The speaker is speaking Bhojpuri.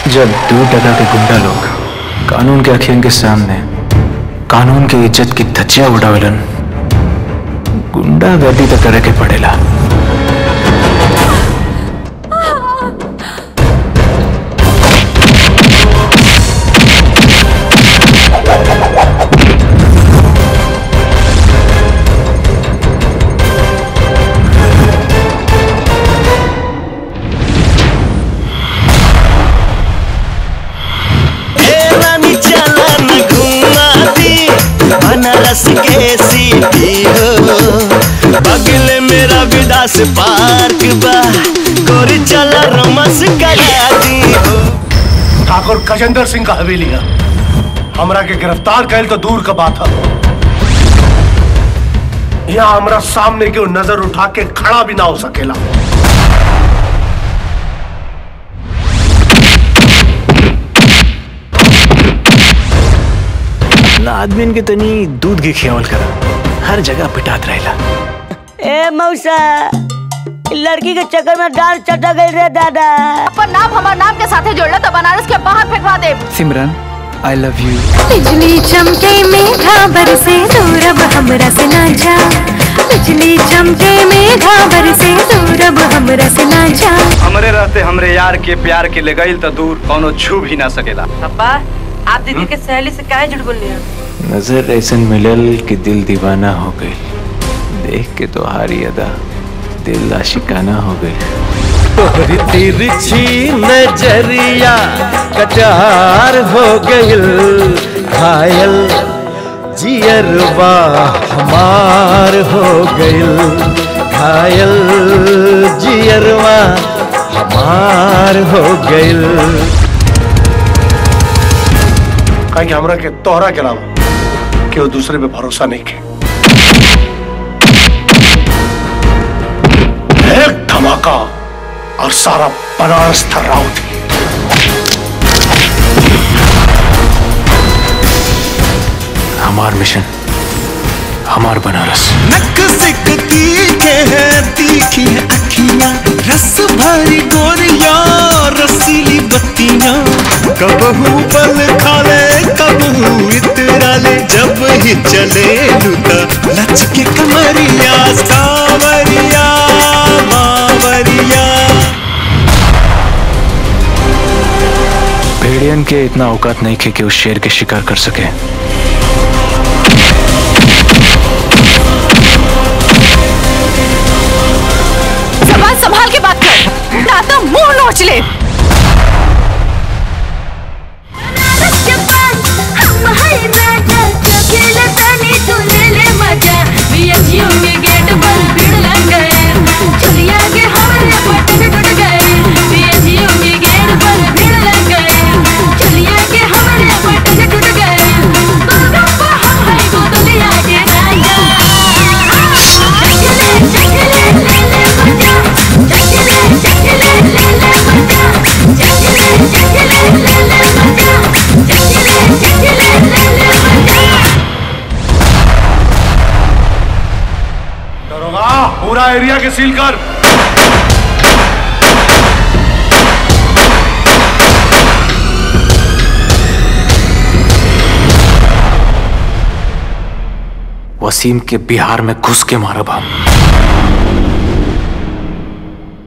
जब दो टका के गुंडा लोग कानून के अखियन के सामने कानून के इज्जत की धज्जियां उड़ावेलन गुंडा गर्दी तो करे के पड़ेला ए रानी चला न घुमा दी बनारस के सीटी हो बगल मेरा विदास पार्क बा गोरी चला रोमांस करा दी हो ठाकुर गजेंद्र सिंह का हवेली है हमरा के गिरफ्तार कैल तो दूर का बात है यहाँ हमरा सामने के नजर उठा के खड़ा भी ना हो सकेला ना आदमी के तनी दूध के खियावल करा हर जगह पिटात रहेला ए मौसा इ लड़की के चक्कर में डाल चटा गई रे दादा अपन नाम हमार नाम के साथे जोड़ला तो बनारस के बाहर फेंकवा दे सिमरन आई लव यू बिजली चमके मेघा बरसे दूर अब हमरा से ना जा बिजली चमके मेघा बरसे दूर अब हमरा से ना जा हमरे रहते हमरे यार के प्यार के ले गईल त दूर कौनो छू भी ना सकेला पापा आप दीदी के सहेली से काहे झूठ बोल नजर ऐसन मिलल कि दिल दीवाना हो गई देख के तो हारी अदा दिल आशिकाना हो गई तिरछी नजरिया कटार हो गइल घायल जियरवा हमार हो गइल घायल जियरवा हमार हो गइल कहीं कि हमरा के तोहरा के अलावा केहू दूसरे पे भरोसा नहीं के एक धमाका और सारा बनारस थर्राउट हमार मिशन हमार बनारस नक सिक तीखे है तीखी है अखियां रस भरी गोरिया रसीली बत्तियां कबहू बल खाले कबहू इतरा ले जब ही चले लुता लचके कमरिया सावरिया बावरिया भेड़ियन के इतना औकात नहीं थे कि उस शेर के शिकार कर सके जबान संभाल के बात कर ना तो मुंह नोच ले दरोगा पूरा एरिया के सील कर वसीम के बिहार में घुस के मारब हम